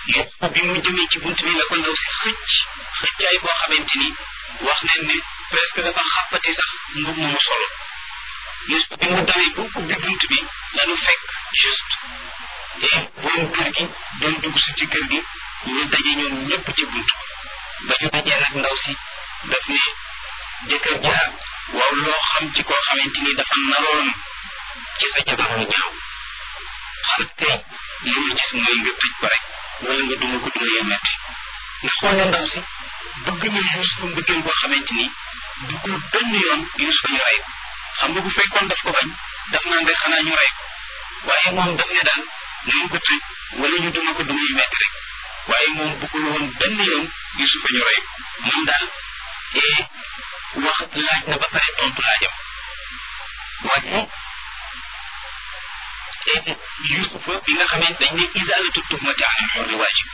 Yuusufa bi mu jëmee ci bunt bi la ko ndaw si xëcc xëccaay boo xamante ni wax nañ ne presque dafa xàppati sax mbub mu solo Yuusufa bi mu dawee bu ubbi bunt bi lanu fekk juste et borom kër gi doon dugg si ci kër gi ñu daje ñoom ñëpp ci bunt ba ñu dajee nag ndaw si daf ne jëkkër jaar waaw loo xam ci koo xamante ni dafa naroon ci sa jabar mu ñaaw xanaa tey li ma gis mooy nga tëj ko rek wala nga duma ko duma yu metti nga xool ne ndaw si bëgg na Yuusufa mbëggeel boo xamante ni duggul benn yoon Yuusufa ñu rey ko xam nga bu fekkoon daf ko bañ daf naan rek xanaa ñu rey ko waaye moom daf ne daal nañ ko tëj wala ñu duma ko duma yu metti rek waaye moom bëggul woon benn yoon Yuusufa ñu rey ko moom daal ee wax laaj na ba pare tontu laajam waaye Yuusufa bi nga xamante dañ ne isaalatu tuhmati anil hurri waajib